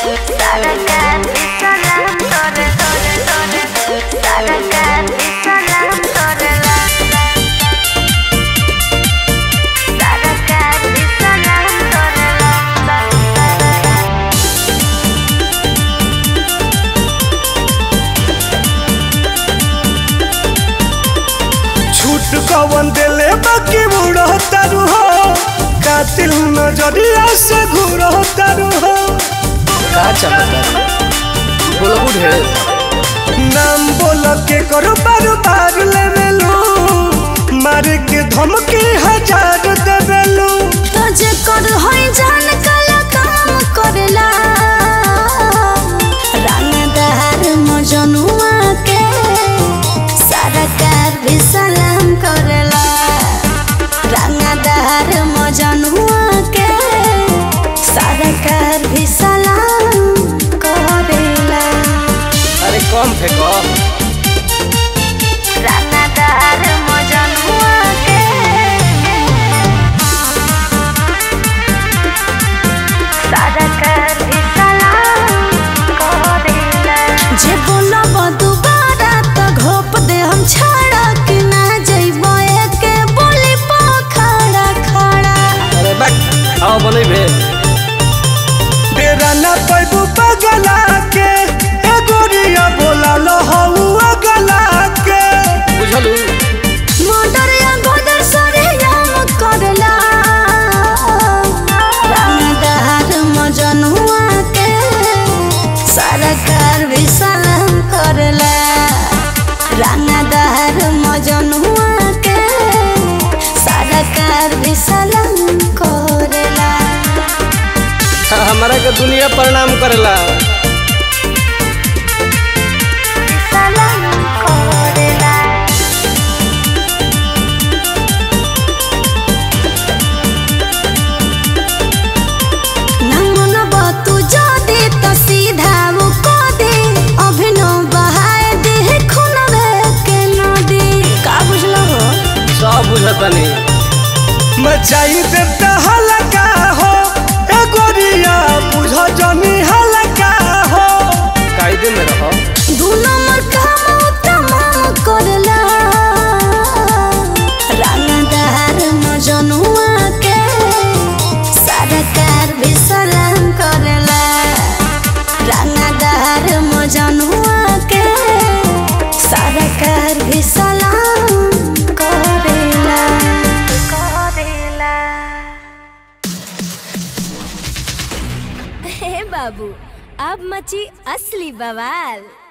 Sarakat salam tore tore tore Sarakat salam tore la Sarakat salam tore la छूट कवन देले बाकी बुढ़ो तारू हो कातिल नजरिया से घूरो तारू हो का चमत्कार बोलो ढेर नाम बोल के करो बार बार लेवेलू मार के धमकी हजार देवेलू तुझे कर होई जान काला काम करला रंगदार मजनुआ के सरकार भी सलाम करला रंगदार मजनुआ के सरकार भी सलाम करेला अरे कम फेंको रंगदार मजनुआ के सरकार भी सलाम करेला जे बोलब दुबारा त घोप दे हम छाड़ा कि ना जइबो एके बोली पखड़ा खड़ा अरे बैक आओ बने भे डेरा ना पैबू पगला के ए गोरिया बोला लो हऊ अगला के बुझलू मोटर या गोदर सरे याम करला रंगदार मजनुआ के सरकार भी सलाम करला रंगदार मजनुआ के सरकार भी सलाम करला हमारा के दुनिया प्रणाम करेला सलाम करला नमन बतू जदे त सीधा वो को दे अभिनव बहाए दे खुनवे के नदी का बुझलो हो सब बुझतनी मचाई देता हलका हो ए गोरिया बुझ जनी हलका हो कायदे में रहो दू नंबर काम तमाम करला रंगदार मजनुआ के सरकार भी सलाम करला रंगदार मजनुआ के सरकार भी सलाम करेला करेला हे बाबू अब मची असली बवाल